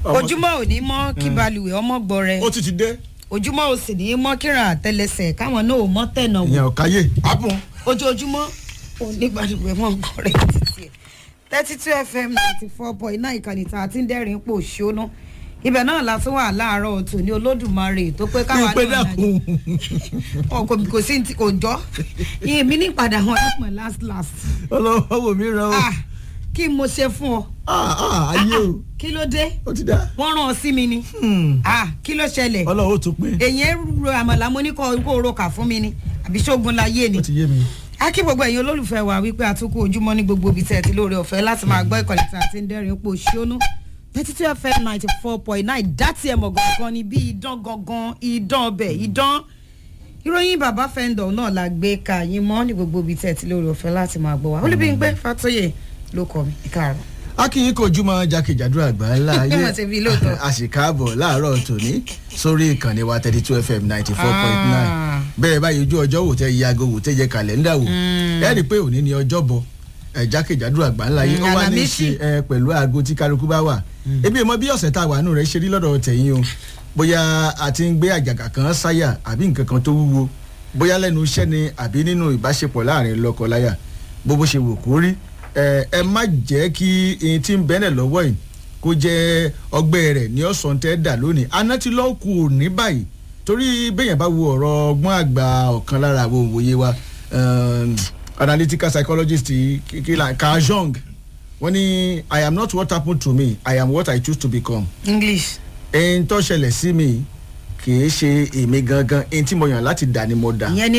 Ọmọ- ojúmọ́ ò ní mọ́ kí balùwẹ̀ ọmọ gbọ́rẹ́ ó ti ti dé ojúmọ́ ò sì ní mọ́ kíran àtẹlẹsẹ̀ káwọn náà ò mọ́ tẹ̀nà wò ìyẹn ò káyé apun ojoojúmọ́ onígbàdùgbẹ́ mọ́ gbọ́rẹ́ títí ẹ̀ thirty two fm ninety four point nine ìkànnì tá a ti ń dẹ́rìn pò ṣóná ibẹ̀ náà la tún wà láàárọ̀ tòní olódùmarè tó pé káwa ìpè náà dẹ́kun ọ̀ kò kò sí ti kò jọ́ ìyẹn mi ní padà wọn lápọn last last ọlọ́wọ́ wò mí ràn ó ah kí mo ṣe fún ọ Ah, ah, ayé o kí ló dé ó ti dá wọ́n rán ọ sí mi ni ah kí ló ṣẹlẹ̀ ọlọ́wọ́ ó tún pín èyàn ro àmàlà mo ní kó kó ro kà fún mi ni àbí ṣógun láyé ni ó ti yé mi. a kí gbogbo ẹ̀yin olólùfẹ́ wa wípé àtúkù ojúmọ́ ní gbogbo ibi tẹ́ ẹ ti lóore ọ̀fẹ́ láti máa gbọ́ ìkọ̀lẹ̀ tí a ti ń dẹ́rìn pò ṣónú thirty two fm ninety four point nine dátì ẹ̀mọ̀ gangan ni bí idán gangan idán ọbẹ̀ idán ìròyìn bàbá fẹ́ndọ̀ náà la gbé ka yín mọ́ ní gbogbo ibi tẹ́ ẹ ti lóore ọ̀fẹ́ láti máa gbọ́ wa olùbíyìnpé fatoyè ló kọ mi ìkàrọ̀. akínyìn kò jùmọ̀ jákèjádò àgbáńlá ayé Wọ́n ti fi lóòótọ́. a sì káàbọ̀ láàárọ̀ tòní sórí ìkànnì wa thirty two fm ninety four point nine Ah. bẹ́ẹ̀ báyìí ojú ọjọ́ wò tẹ́ yago wò tẹ́ yẹ kàlẹ́ndà wò ẹ rí i pé òní ni ọjọ́ bọ̀ ẹ jákèjádò àgbáńlá ayé Mm, ó wá ní í Àlàmísì. ṣe ẹ pẹ̀lú aago tí kálukú bá wà ebi ìmọ̀ bí ọ̀sẹ̀ tá a wà nù rẹ̀ ṣe rí lọ́dọ̀ tẹ̀yìn o bóyá a ti ń gbé àjàgà kan sáyà àbí nǹkan kan tó wúwo bóyá lẹ́nu iṣẹ́ ni àbí nínú ìbáṣepọ̀ láàrin lọ́kọ-láyà bó bó ṣe wò kó rí ẹ ẹ má jẹ́ kí ẹni tí ń bẹ́lẹ̀ lọ́wọ́ yìí kó jẹ́ ọgbẹ́ rẹ̀ ní ọ̀sán tẹ́ dà lónìí aná ti lọ́ọ́ kù ní báyìí torí béèyàn bá wo ọ̀rọ̀ ọgbọ́n àgbà ọ̀kan lára àwọn òwòye wa um, analytical psychologist kila carl jung wọ́n ní i am not what happened to me i am what i choose to become english ẹni tó ṣẹlẹ̀ sí mi kì í ṣe èmi gangan ẹni tí mo yàn láti dà ni mo dà ìyẹn ni